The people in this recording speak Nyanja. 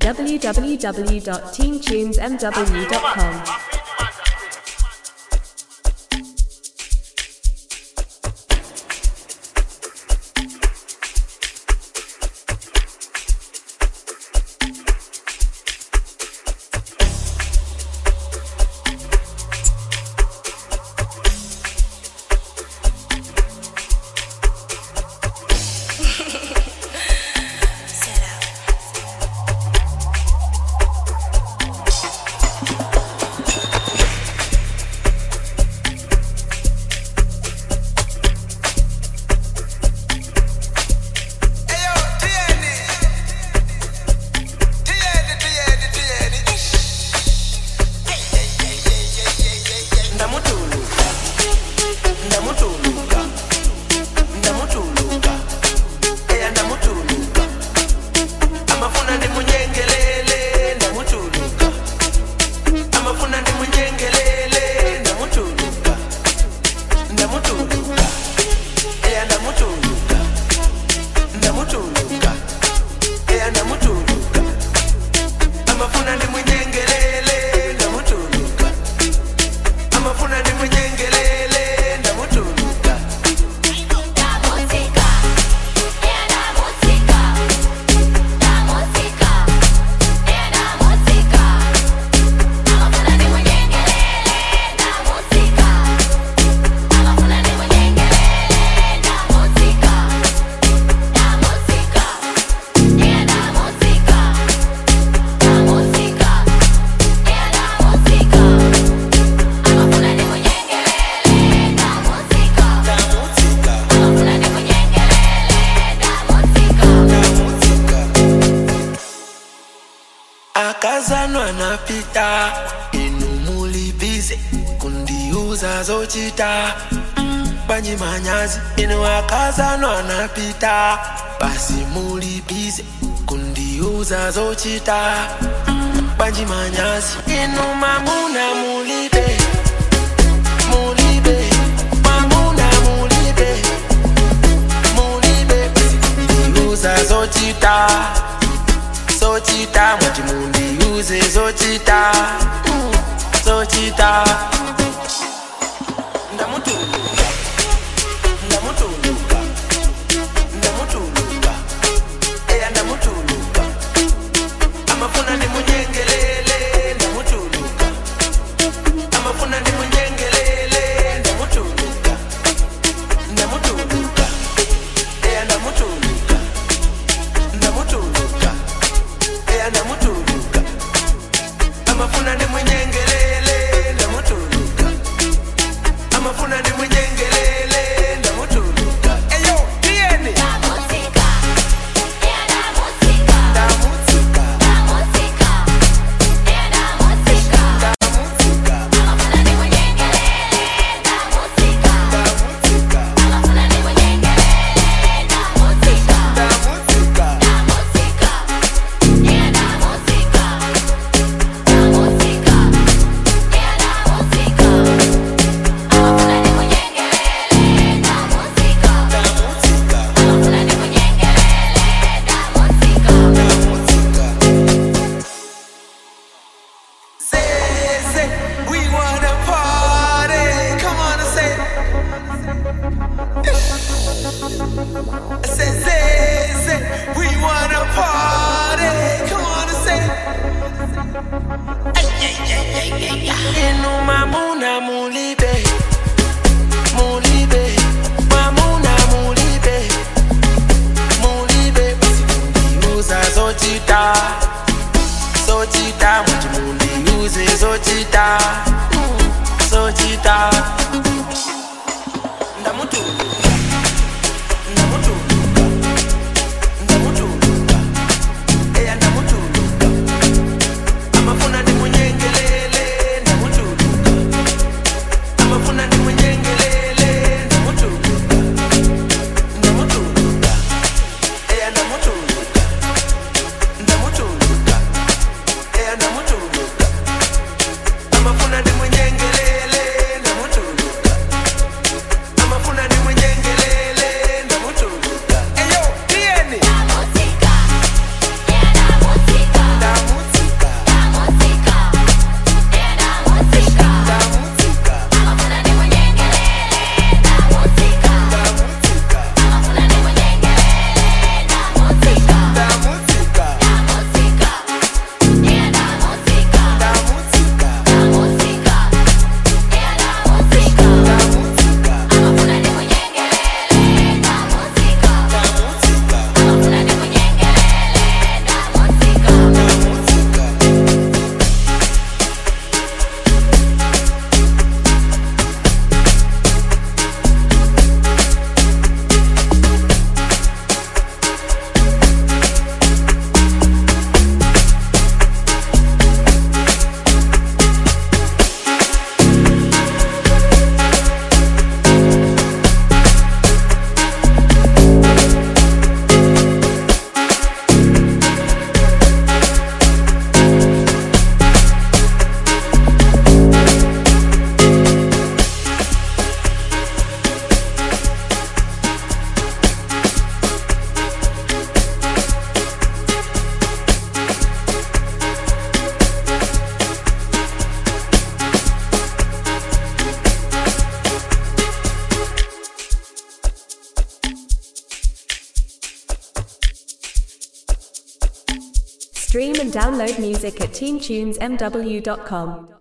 www.teamtunesmw.com. Set up. Eyo, tieni. Tieni, tieni, tieni. Ey, ey, ey, ey, ey, ey, ey, ey. Ndamutuluka. Ndamutuluka. Ndamutuluka. Eya, ndamutuluka. Amafuna ndimunyengelele, ndamutuluka. Amafuna ndimunyengelele, ndamutuluka. Ndamutuluka. Eya, ndamutuluka. ndamutuluka eya ndamutuluka amafuna ndimwenyengelele ndamutuluka amafuna ndimwenyengelele ndamutuluka La música, era música, la música, era música. Amafuna ni munyengelele, la música. Amafuna ni munyengelele, la música. La música, era música, la música, era música. Amafuna ni munyengelele, la música. ndamutsika Amafuna ni munyengelele, la música. ndamutsika akazanwa napita inu mulibize kundiuza zochita banyi manyazi inu akazanwa napita basi mulibize kundiuza zochita banji manyazi inu mamuna mulibe mulibe mamuna mulibe mulibe ndiuza zochita zochita mwati mundiuze zochita Mm, zochita ndamutuluka ndamutuluka ndamutuluka eya ndamutuluka amafuna ndimunyengelele ndamutuluka amafuna ndimunyengelele ndamutuluka ndamutuluka eya ndamutuluka ndamutuluka eya ndamutuluka amafuna ndimunyengelele ndamutuluka amafuna ndimunyengelele ndamutuluka eyo tiyeni La música, era música. ndamutsika La música, era música. ndamutsika Amafuna ni munyengelele, la música. ndamutsika Amafuna ni munyengelele, la música. ndamutsika La música, era música. La música, era música. Amafuna ni munyengelele, la música. ndamutsika Amafuna ni munyengelele, la música. ndamutsika Say, say, we wanna party. Come on and say. I said, say, say, we wanna party. Come on and say. Inu mamuna mulibe, mulibe, mamuna mulibe, mulibe. Uza zochita, zochita, mwati mundiuze zochita, Mm, zochita. Ndamutuluka, ndamutuluka, ndamutuluka, eya ndamutuluka. Amafuna ndimunyengelele, ndamutuluka. Amafuna ndimunyengelele, ndamutuluka. Ndamutuluka, eya ndamutuluka. Ndamutuluka, eya Stream and download music at teamtunesmw.com.